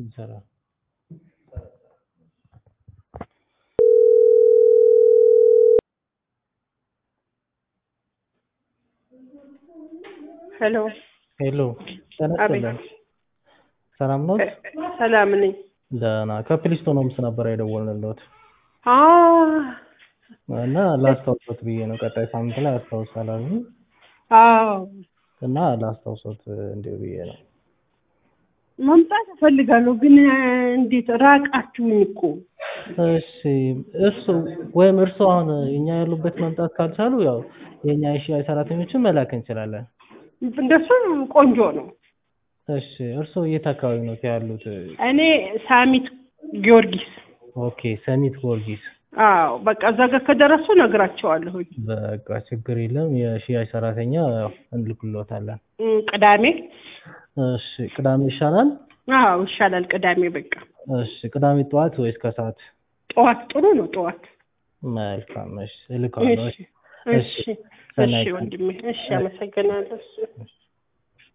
ይሰራል። ሄሎ ሄሎ ጤና አቤት። ይስጥልን። ሰላም ነው? ሰላም ነኝ። ደህና ከፕሊስቶን ሆምስ ነበር የደወልንልዎት አ እና ላስታውሶት ብዬ ነው። ቀጣይ ሳምንት ላይ አስታውሳለሁ አዎ እና ላስታውሶት እንዲሁ ብዬ ነው። መምጣት እፈልጋለሁ ግን እንዴት ራቃችሁኝ እኮ። እሺ እርሱ ወይም እርሱ አሁን እኛ ያሉበት መምጣት ካልቻሉ ያው የእኛ የሽያጭ ሰራተኞችን መላክ እንችላለን። እንደሱ ቆንጆ ነው። እሺ እርሱ የት አካባቢ ነው ያሉት? እኔ ሳሚት ጊዮርጊስ። ኦኬ ሰሚት ጊዮርጊስ። አዎ በቃ እዛ ጋር ከደረሱ ነግራቸዋለሁኝ። በቃ ችግር የለም የሽያጭ ሰራተኛ ያው እንልክልዎታለን። እም፣ ቅዳሜ እሺ ቅዳሜ ይሻላል? አዎ ይሻላል። ቅዳሜ በቃ እሺ ቅዳሜ ጠዋት ወይስ ከሰዓት? ጠዋት ጥሩ ነው። ጠዋት መልካም እሺ እልካለሁ። እሺ እሺ እሺ ሰናይ እሺ ቀን። ወንድሜ እሺ አመሰግናለሁ። እሺ